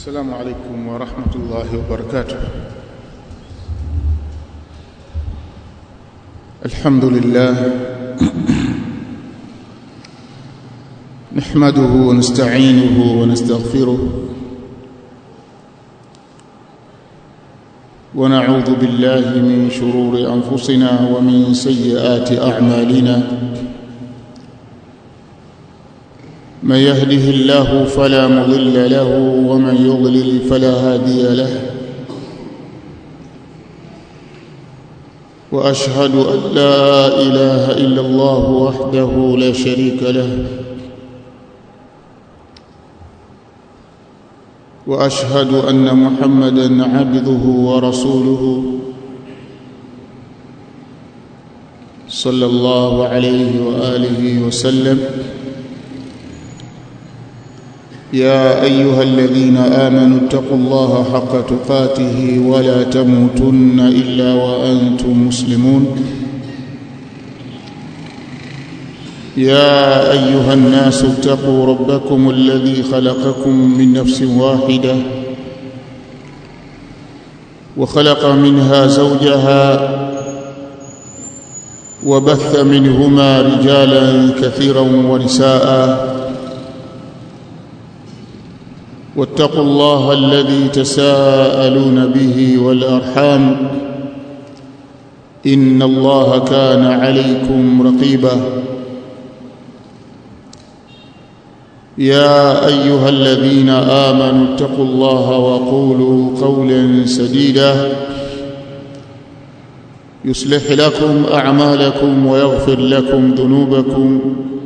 السلام عليكم ورحمة الله وبركاته الحمد لله نحمده ونستعينه ونستغفره ونعوذ بالله من شرور أنفسنا ومن سيئات أعمالنا من يهده الله فلا مضل له ومن يضلل فلا هادي له واشهد ان لا اله الا الله وحده لا شريك له واشهد ان محمدا عبده ورسوله صلى الله عليه واله وسلم يا ايها الذين امنوا اتقوا الله حق تقاته ولا تموتن الا وانتم مسلمون يا ايها الناس اتقوا ربكم الذي خلقكم من نفس واحده وخلق منها زوجها وبث منهما رجالا كثيرا ونساء واتقوا الله الذي تساءلون به والارحام ان الله كان عليكم رقيبا يا ايها الذين امنوا اتقوا الله وقولوا قولا سديدا يصلح لكم اعمالكم ويغفر لكم ذنوبكم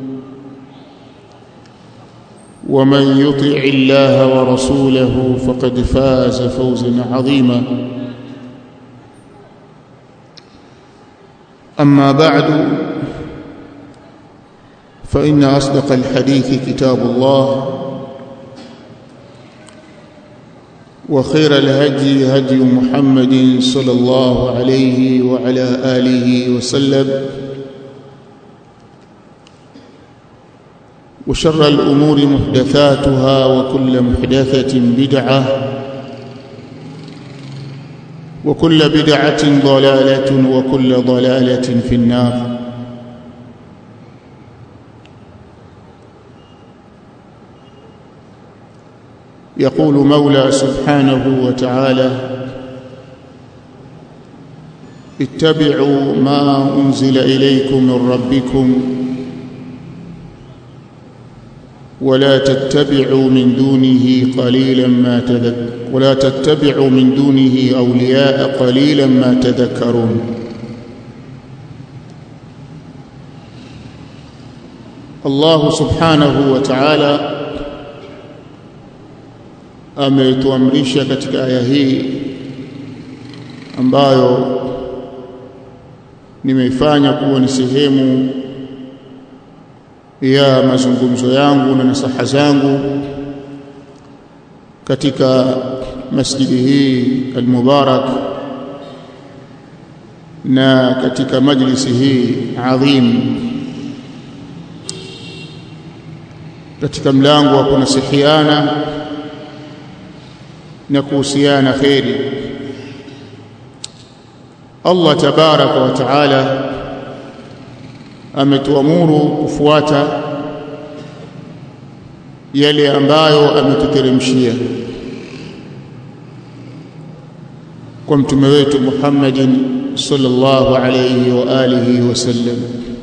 ومن يطع الله ورسوله فقد فاز فوزا عظيما اما بعد فان اصدق الحديث كتاب الله وخير الهدي هدي محمد صلى الله عليه وعلى اله وسلم وشر الأمور محدثاتها وكل محدثة بدعة وكل بدعة ضلالة وكل ضلالة في النار يقول مولى سبحانه وتعالى اتبعوا ما أنزل إليكم من ربكم ولا تتبعوا من دونه قليلا ما تذكر ولا تتبعوا من دونه أولياء قليلا ما تذكرون الله سبحانه وتعالى ametuamrisha katika aya hii ambayo nimeifanya kuwa ni sehemu ya mazungumzo yangu na nasaha zangu katika masjidi hii almubarak na katika majlisi hii adhim katika mlango wa kunasihiana na kuhusiana kheri Allah tabaraka wa taala ametuamuru kufuata yale ambayo ametuteremshia kwa mtume wetu Muhammadin sallallahu alayhi wa alihi wasallam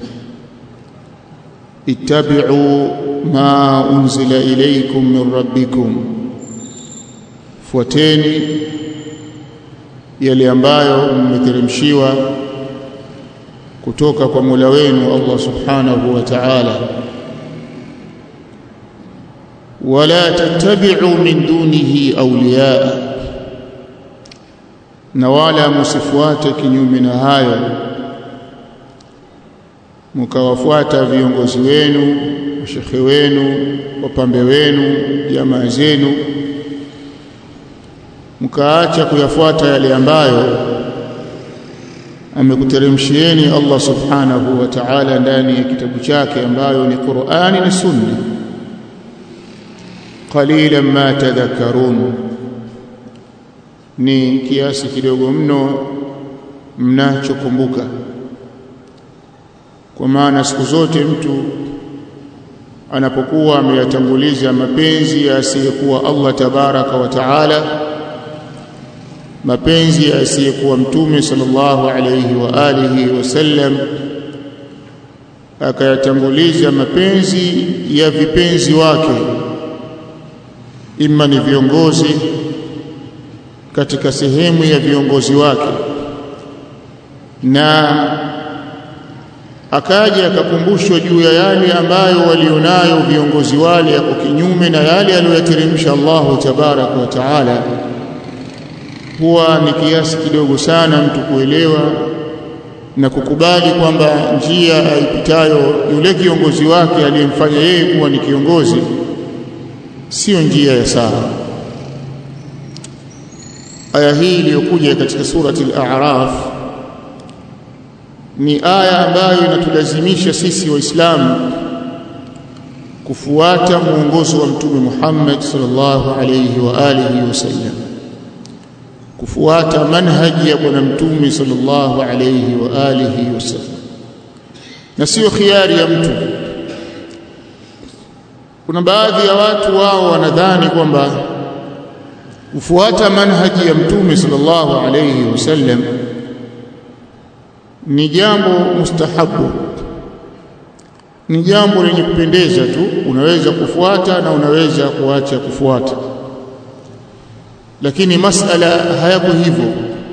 ittabi'u ma unzila ilaykum min rabbikum fuateni yale ambayo mmeteremshiwa kutoka kwa Mola wenu Allah Subhanahu wa Ta'ala wala tattabi'u min dunihi awliya na wala msifuate kinyume na hayo mkawafuata viongozi wenu mashekhe wenu wapambe wenu jamaa zenu mkaacha kuyafuata yale ambayo amekuteremshieni Allah subhanahu wa ta'ala ndani ya kitabu chake ambayo ni Qur'ani na Sunna qalilan ma tadhakkarun ni kiasi kidogo mno mnachokumbuka kwa maana siku zote mtu anapokuwa ameyatanguliza mapenzi asiyekuwa Allah tabaraka wa taala mapenzi asiyekuwa mtume sallallahu alayhi wa alihi wasallam akayatanguliza mapenzi ya vipenzi wake imma ni viongozi katika sehemu ya viongozi wake na akaja akakumbushwa juu ya yale ambayo walionayo viongozi wale yako kinyume na yale aliyoyateremsha Allahu tabaraka wa taala huwa ni kiasi kidogo sana mtu kuelewa na kukubali kwamba njia aipitayo yule kiongozi wake aliyemfanya yeye kuwa ni kiongozi sio njia ya sawa aya hii iliyokuja katika surati al-a'raf ni aya ambayo inatulazimisha sisi waislamu kufuata mwongozo wa mtume Muhammad sallallahu alayhi wa alihi wasallam kufuata manhaji ya bwana mtume sallallahu alayhi wa alihi wasallam na sio khiari ya mtu kuna baadhi ya watu wao wanadhani kwamba kufuata manhaji ya mtume sallallahu alayhi wasallam ni jambo mustahabu ni jambo lenye kupendeza tu unaweza kufuata na unaweza kuacha kufuata lakini masala hayako hivyo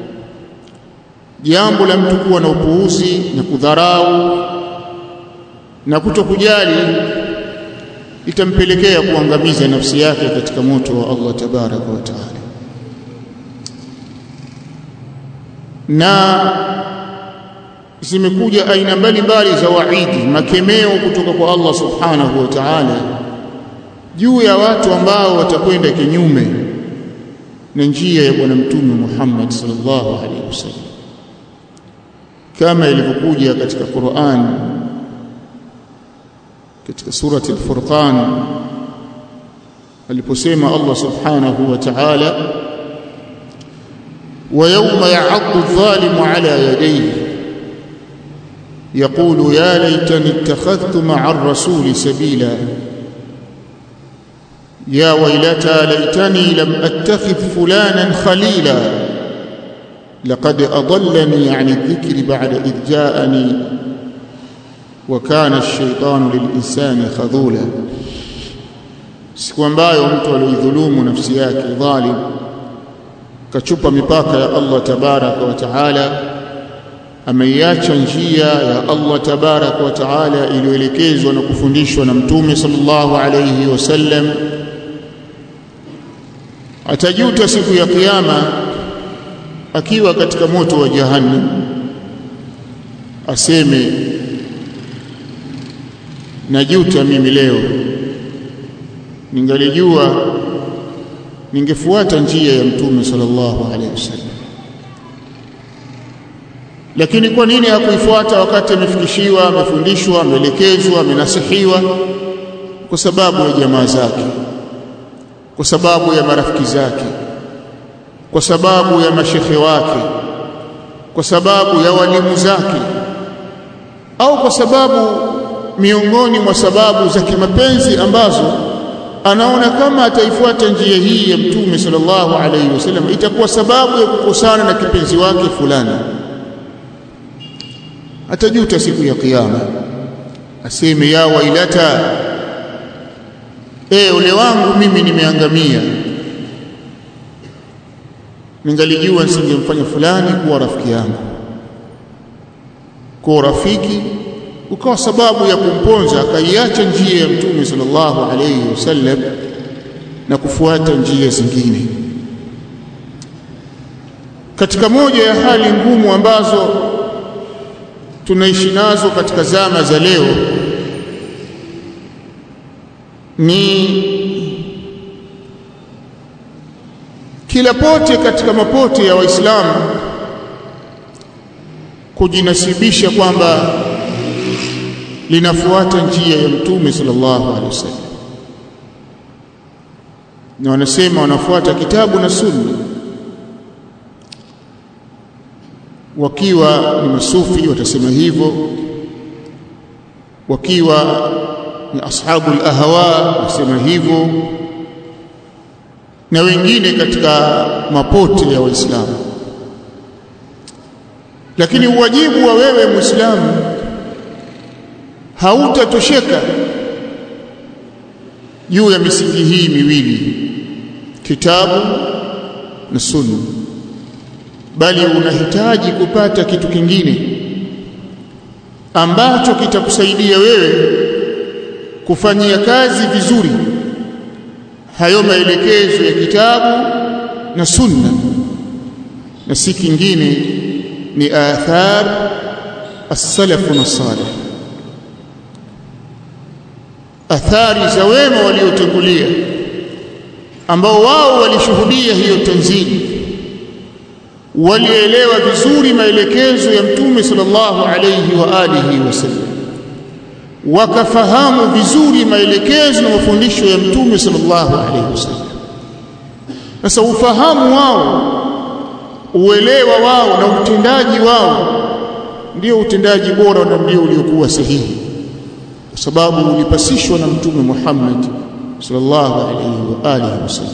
jambo la mtu kuwa na upuuzi na kudharau na kutokujali itampelekea kuangamiza nafsi yake katika moto wa Allah tabaraka wa taala na zimekuja aina mbalimbali za waidi makemeo kutoka kwa Allah subhanahu wa ta'ala juu ya watu ambao watakwenda kinyume na njia ya bwana mtume Muhammad sallallahu alaihi wasallam kama ilivyokuja katika Qur'an katika surati al-Furqan aliposema Allah subhanahu wa ta'ala wa yawma ya'addu adh-dhalimu ala yadayhi يقول يا ليتني اتخذت مع الرسول سبيلا يا ويلتى ليتني لم اتخذ فلانا خليلا لقد اضلني عن الذكر بعد اذ جاءني وكان الشيطان للانسان خذولا siku ambayo mtu alioidhulumu nafsi yake dhalim kachupa mipaka ya Allah tabaraka wa taala ameiacha njia ya Allah tabaraka wa taala iliyoelekezwa na kufundishwa na mtume sallallahu alayhi wasallam atajuta siku ya kiyama akiwa katika moto wa jahannam aseme najuta mimi leo ningalijua ningefuata njia ya mtume sallallahu alayhi wasallam lakini kwa nini hakuifuata wakati amefikishiwa amefundishwa ameelekezwa amenasihiwa kwa sababu ya jamaa zake kwa sababu ya marafiki zake kwa sababu ya mashekhe wake kwa sababu ya walimu zake au kwa sababu miongoni mwa sababu za kimapenzi ambazo anaona kama ataifuata njia hii ya mtume sallallahu alaihi wasallam itakuwa sababu ya kukosana na kipenzi wake fulani atajuta siku ya kiyama aseme ya wailata eh ule wangu mimi nimeangamia ningalijua nisingemfanya fulani kuwa rafiki yangu kwa rafiki ukawa sababu ya kumponza akaiacha njia ya mtume sallallahu alayhi wasallam na kufuata njia zingine katika moja ya hali ngumu ambazo tunaishi nazo katika zama za leo ni kila pote katika mapote ya waislamu kujinasibisha kwamba linafuata njia ya mtume sallallahu alaihi wasallam na wanasema wanafuata kitabu na sunna wakiwa ni masufi watasema hivyo wakiwa ni ashabu al-ahwa wasema hivyo na wengine katika mapote ya waislamu lakini uwajibu wa wewe muislamu hautatosheka juu ya misingi hii miwili kitabu na sunna bali unahitaji kupata kitu kingine ambacho kitakusaidia wewe kufanyia kazi vizuri hayo maelekezo ya kitabu na sunna na si kingine ni athar as-salaf na salih athari za wema waliotangulia ambao wao walishuhudia hiyo tanzili walielewa vizuri maelekezo ya mtume sallallahu alayhi wa alihi wasallam wakafahamu vizuri maelekezo na mafundisho ya mtume sallallahu alayhi wasallam sasa ufahamu wao uelewa wao na utendaji wao ndio utendaji bora na ndio uliokuwa sahihi kwa sababu ulipasishwa na mtume Muhammad sallallahu alayhi wa alihi wasallam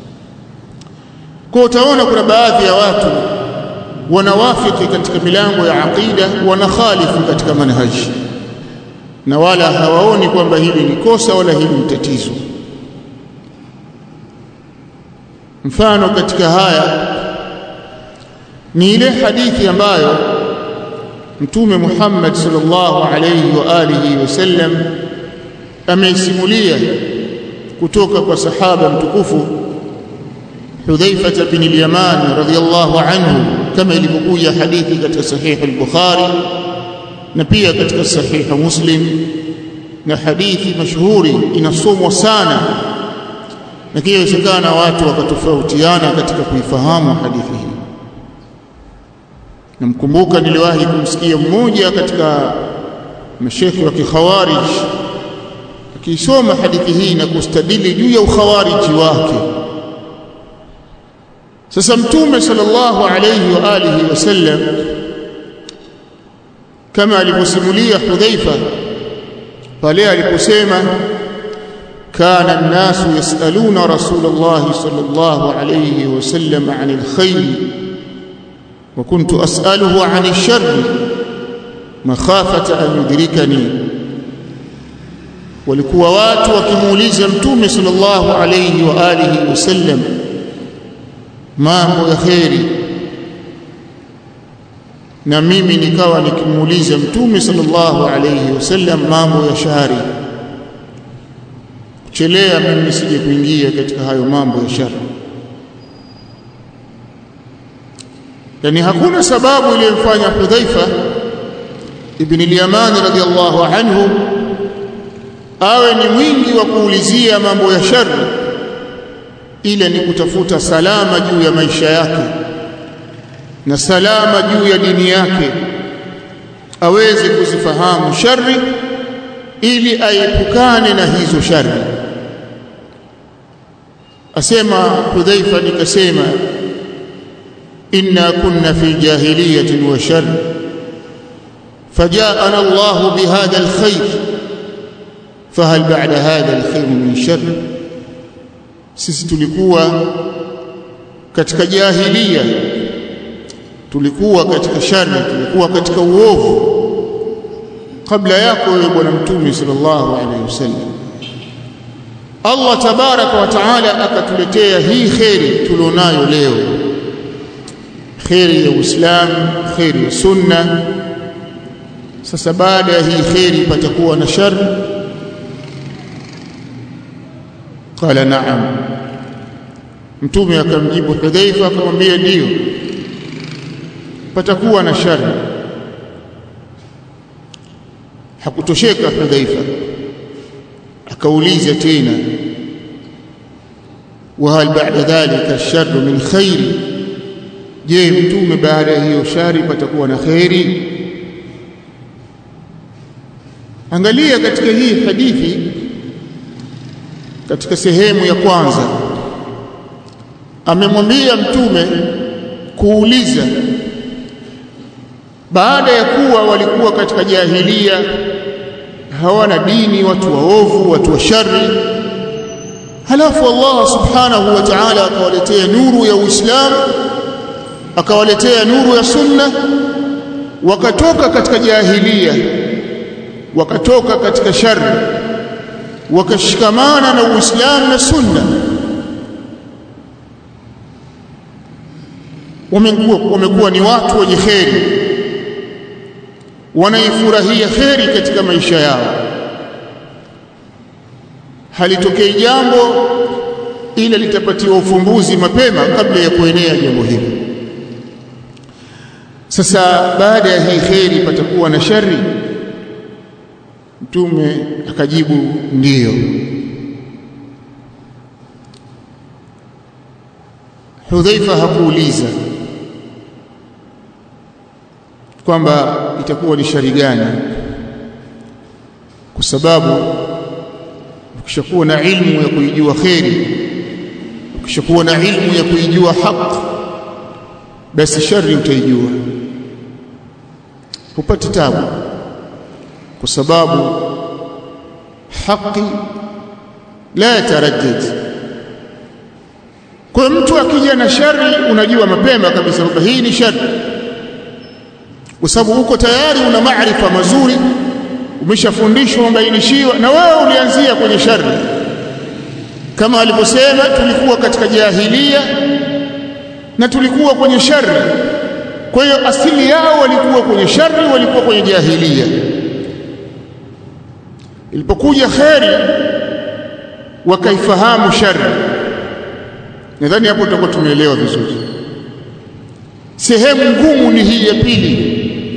kwa utaona kuna baadhi ya watu wanawafiki katika milango ya aqida wanakhalifu katika manhaji na wala hawaoni kwamba hili ni kosa wala hili ni tatizo mfano katika haya ni ile hadithi ambayo mtume Muhammad sallallahu alayhi wa alihi wasallam ameisimulia kutoka kwa sahaba mtukufu Hudhaifa bin al-Yaman radhiyallahu anhu kama ilivyokuja hadithi katika sahih al-Bukhari na pia katika sahih Muslim na hadithi mashuhuri inasomwa sana na kile inawezekana watu wakatofautiana katika kuifahamu hadithi hii namkumbuka niliwahi kumsikia mmoja katika mashekhi wa kikhawarij akisoma hadithi hii na kustadili juu ya ukhawariji wake sasa mtume sallallahu alayhi wa alihi wasallam kama alivyosimulia Hudhaifa pale aliposema kana an-nasu yasaluna rasulullah sallallahu alayhi wasallam 'anil khair wa kuntu as'aluhu 'anil sharr makhafata an yudrikani walikuwa watu wakimuuliza mtume sallallahu alayhi wa alihi wasallam mambo ya kheri na mimi nikawa nikimuuliza mtume sallallahu alayhi wasallam mambo ya shari kuchelea mimi sije kuingia katika hayo mambo ya shari yani hakuna sababu iliyomfanya Hudhaifa ibn al-Yaman radhiyallahu anhu awe ni mwingi wa kuulizia mambo ya shari ile ni kutafuta salama juu ya maisha yake na salama juu ya dini yake aweze kuzifahamu shari ili aepukane na hizo shari asema Hudhaifa nikasema inna kunna fi jahiliyatin wa shar فجاءنا الله بهذا الخير فهل بعد هذا الخير من شر sisi tulikuwa katika jahilia tulikuwa katika shari tulikuwa katika uovu kabla yako wewe bwana mtume sallallahu alaihi wasallam Allah tabaraka wa taala akatuletea hii kheri tulionayo leo kheri ya Uislamu kheri ya sunna sasa baada ya hii kheri patakuwa na shari qala na'am mtume akamjibu Hudhaifa akamwambia ndio patakuwa na shari hakutosheka Hudhaifa akauliza tena وهل بعد ذلك الشر من خير je mtume baada ya hiyo shari patakuwa na khairi angalia katika hii hadithi katika sehemu ya kwanza amemwambia mtume kuuliza baada ya kuwa walikuwa katika jahilia hawana dini watu waovu watu wa shari halafu Allah subhanahu wa ta'ala akawaletea nuru ya Uislamu akawaletea nuru ya sunna wakatoka katika jahilia wakatoka katika shari wakashikamana na Uislamu na sunna wamekuwa wamekuwa ni watu wenye kheri wanaifurahia kheri katika maisha yao halitokei jambo ila litapatiwa ufumbuzi mapema kabla ya kuenea jambo hili sasa baada ya hii kheri patakuwa na shari mtume akajibu ndiyo Hudhaifa hakuuliza kwamba itakuwa ni shari gani kwa sababu ukishakuwa na ilmu ya kuijua kheri ukishakuwa na ilmu ya kuijua haki basi shari utaijua hupati tabu kwa sababu haki la yataraddad kwa mtu akija na shari unajua mapema kabisa kwamba hii ni shari kwa sababu uko tayari una maarifa mazuri umeshafundishwa umebainishiwa na wewe ulianzia kwenye shari kama alivyosema tulikuwa katika jahilia na tulikuwa kwenye shari kwa hiyo asili yao walikuwa kwenye shari walikuwa kwenye jahilia ilipokuja kheri wakaifahamu shari nadhani hapo tutakuwa tumeelewa vizuri sehemu ngumu ni hii ya pili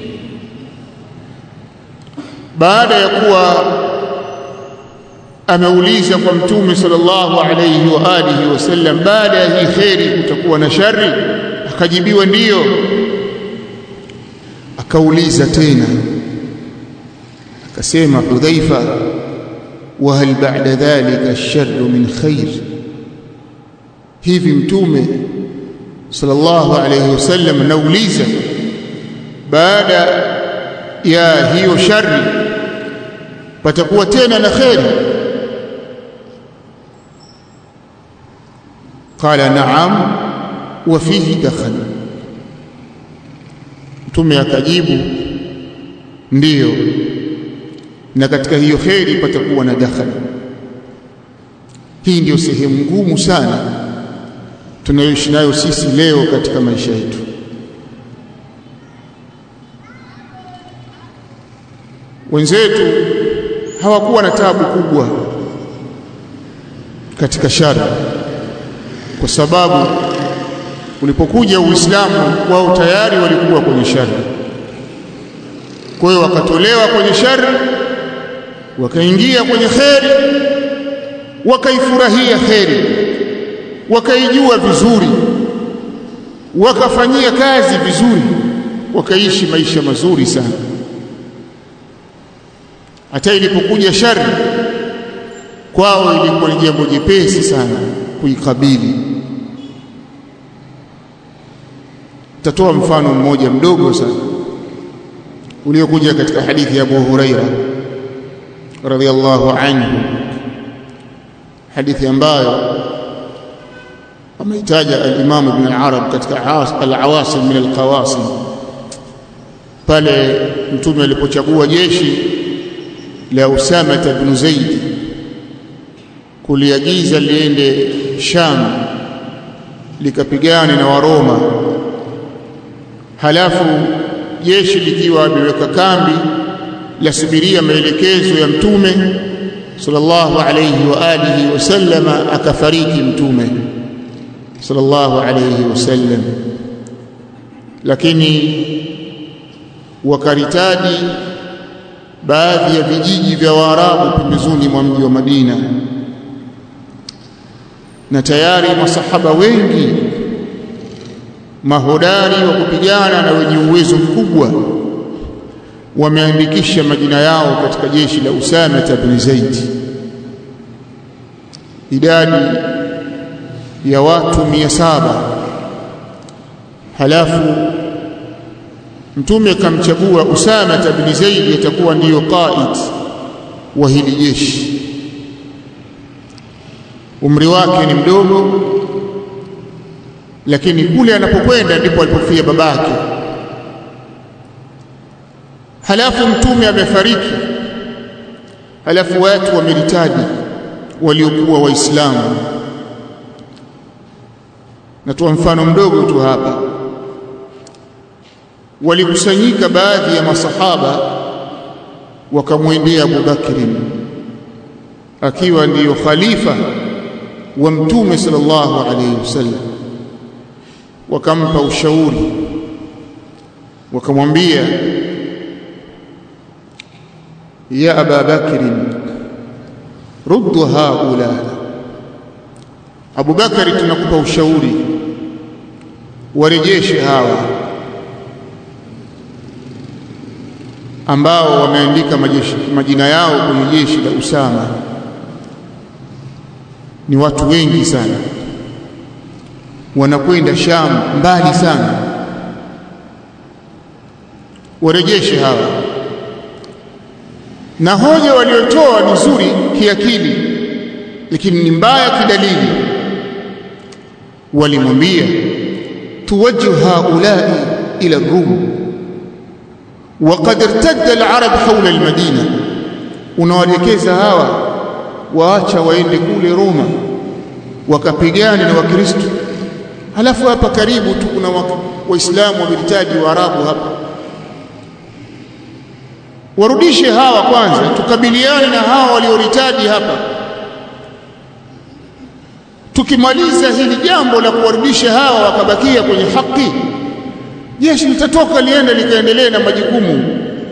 baada ya kuwa ameuliza kwa mtume sallallahu alayhi wa alihi wasallam baada ya hii kheri kutakuwa na shari akajibiwa ndiyo akauliza tena akasema Hudhaifa wa hal ba'da dhalika ash-sharru min khair hivi mtume sallallahu alayhi wasallam nauliza baada ya hiyo shari patakuwa tena na kheri qala na'am wa fihi dakhal mtume akajibu ndiyo na katika hiyo kheri patakuwa na dakhali hii ndiyo sehemu ngumu sana tunayoishi nayo sisi leo katika maisha yetu wenzetu hawakuwa na tabu kubwa katika shari kwa sababu ulipokuja Uislamu wao tayari walikuwa kwenye shari kwa hiyo wakatolewa kwenye shari wakaingia kwenye kheri wakaifurahia kheri wakaijua vizuri wakafanyia kazi vizuri wakaishi maisha mazuri sana hata ilipokuja shari kwao ilikuwa ni jambo jepesi sana kuikabili tatoa mfano mmoja mdogo sana uliokuja katika hadithi ya Abu Huraira radhiallahu anhu hadithi ambayo ameitaja al-Imam Ibn al-Arab katika al-Awasim min al-Qawasim pale mtume alipochagua jeshi la Usama ibn Zaid kuliagiza liende Sham likapigane na Waroma halafu jeshi likiwa limeweka kambi lasubiria maelekezo ya mtume sallallahu alayhi wa alihi wasallama akafariki mtume sallallahu alayhi wasallam lakini wakaritadi baadhi ya vijiji vya Waarabu pembezoni mwa mji wa Madina na tayari masahaba wengi mahodari wa kupigana na wenye uwezo mkubwa wameandikisha majina yao katika jeshi la Usama ibn Zaid idadi ya watu mia saba halafu mtume akamchagua Usama ibn Zaid atakuwa ndiyo qaid wa hili jeshi umri wake ni mdogo lakini kule anapokwenda ndipo alipofia babake halafu mtume amefariki halafu watu wameritaji waliokuwa waislamu natoa mfano mdogo tu hapa walikusanyika baadhi ya masahaba wakamwendea Abu Bakri akiwa ndiyo khalifa wa mtume sallallahu alayhi wasallam wakampa ushauri wakamwambia ya aba bakri ruddu haula Abu Bakari tunakupa ushauri warejeshe hawa ambao wameandika majina yao kwenye jeshi la Usama ni watu wengi sana wanakwenda Sham mbali sana warejeshe hawa na hoja waliotoa ni nzuri kiakili lakini ni mbaya kidalili walimwambia tuwajjihu haulai ila rum وقد ارتد العرب حول المدينه unawaelekeza hawa waacha waende kule Roma wakapigana na Wakristo halafu hapa karibu tu kuna waislamu wamehitaji waarabu hapa warudishe hawa kwanza tukabiliane na hawa walioritaji hapa tukimaliza hili jambo la kuwarudisha hawa wakabakia kwenye haki jeshi litatoka liende likaendelee na majukumu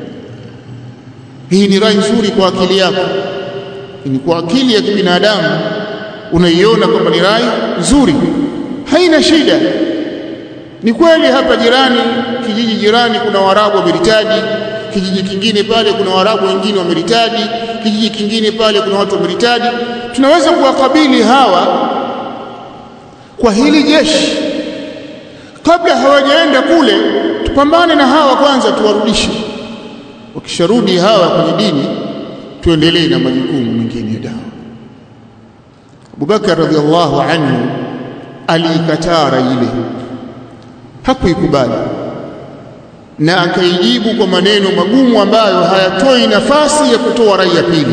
hii ni rai nzuri kwa akili yako ni kwa akili ya kibinadamu unaiona kwamba ni rai nzuri haina shida ni kweli hapa jirani kijiji jirani kuna warabu wameritaji kijiji kingine pale kuna warabu wengine wameritaji kijiji kingine pale kuna watu wameritaji tunaweza kuwakabili hawa kwa hili jeshi kabla hawajaenda kule tupambane na hawa kwanza tuwarudishe wakisharudi hawa kwenye dini tuendelee na majukumu mengine ya dawa Abubakar radhiallahu anhu aliikataa rai ile hakuikubali na akaijibu kwa maneno magumu ambayo hayatoi nafasi ya kutoa rai ya pili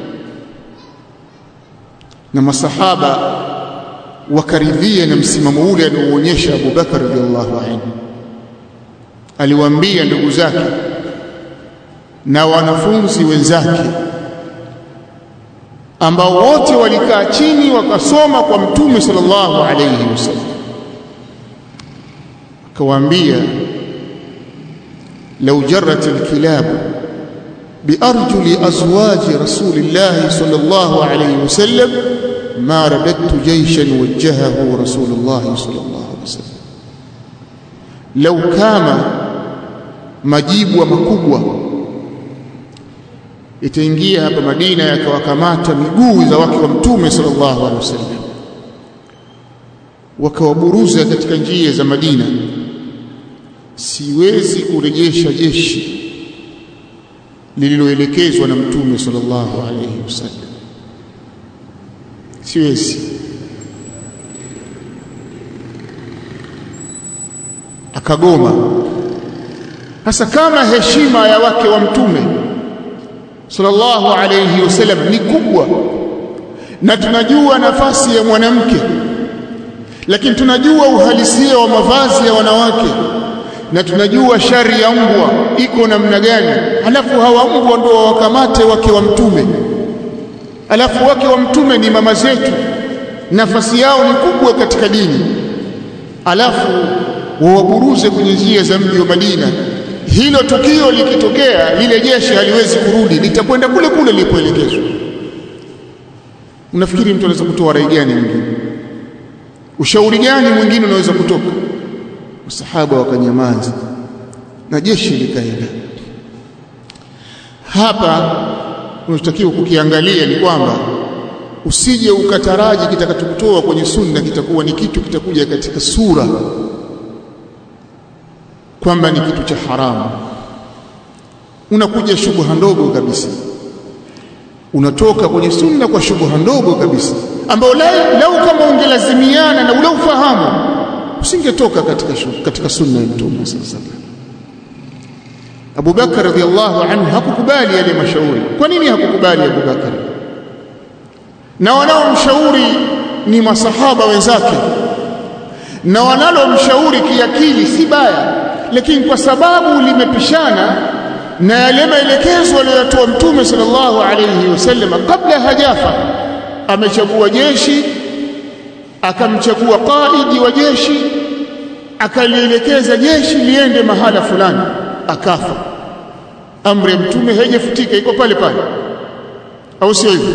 na masahaba wakaridhia na msimamo ule aliouonyesha Abu Bakar radhiallahu anhu aliwaambia ndugu zake na wanafunzi wenzake ambao wote walikaa chini wakasoma kwa mtume sallallahu alayhi wasallam akawaambia law jarrat alkilab biarjuli azwaji rasulillahi sallallahu alayhi wasallam ma radattu jayshan wajjahahu rasulullah sallallahu alayhi wasallam law kama majibu makubwa itaingia hapa Madina yakawakamata miguu za wake wa mtume sallallahu alaihi wasallam wakawaburuza katika njia za Madina siwezi kurejesha jeshi lililoelekezwa na mtume sallallahu alaihi wasallam siwezi akagoma sasa kama heshima ya wake wa mtume sallallahu alayhi wasallam ni kubwa na tunajua nafasi ya mwanamke lakini tunajua uhalisia wa mavazi ya wanawake na tunajua shari ya mbwa iko namna gani alafu hawa mbwa ndio wakamate wake wa mtume alafu wake wa mtume ni mama zetu nafasi yao ni kubwa katika dini alafu wawaburuze kwenye njia za mji wa Madina hilo tukio likitokea lile jeshi haliwezi kurudi litakwenda kule kule lilipoelekezwa unafikiri mtu anaweza kutoa rai gani mwingine ushauri gani mwingine unaweza kutoka masahaba wakanyamaza na jeshi likaenda hapa unachotakiwa kukiangalia ni kwamba usije ukataraji kitakachokutoa kwenye sunna kitakuwa ni kitu kitakuja katika sura kwamba ni kitu cha haramu unakuja shubha ndogo kabisa unatoka kwenye sunna kwa shubha ndogo kabisa ambao lau kama ungelazimiana na ule ufahamu usingetoka katika katika sunna ya mtume sallallahu alaihi wasallam Abu Bakar radhiallahu anhu hakukubali yale mashauri kwa nini hakukubali Abu Bakar na wanaomshauri ni masahaba wenzake na wanalomshauri kiakili si baya lakini kwa sababu limepishana na yale maelekezo aliyotoa mtume sallallahu alayhi wasallam kabla hajafa amechagua jeshi akamchagua qaidi wa jeshi akalielekeza jeshi liende mahala fulani akafa amri ya mtume haijafutika iko pale pale au sio hivyo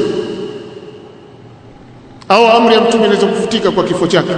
au amri ya mtume inaweza kufutika kwa kifo chake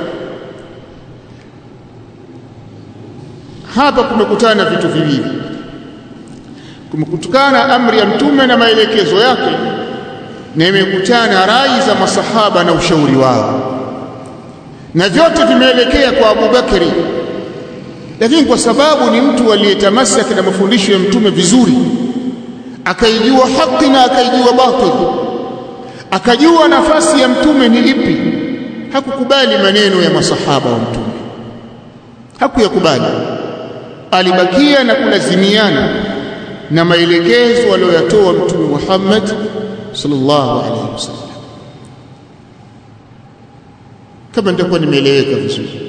hapa kumekutana vitu viwili kumekutana amri ya mtume na maelekezo yake na imekutana rai za masahaba na ushauri wao na vyote vimeelekea kwa Abu Bakari lakini kwa sababu ni mtu aliyetamasaki na mafundisho ya mtume vizuri akaijua haki na akaijua batil akajua nafasi ya mtume ni ipi hakukubali maneno ya masahaba wa mtume hakuyakubali alibakia na kulazimiana na maelekezo aliyoyatoa mtume Muhammad sallallahu alaihi wasallam kama nitakuwa nimeeleweka vizuri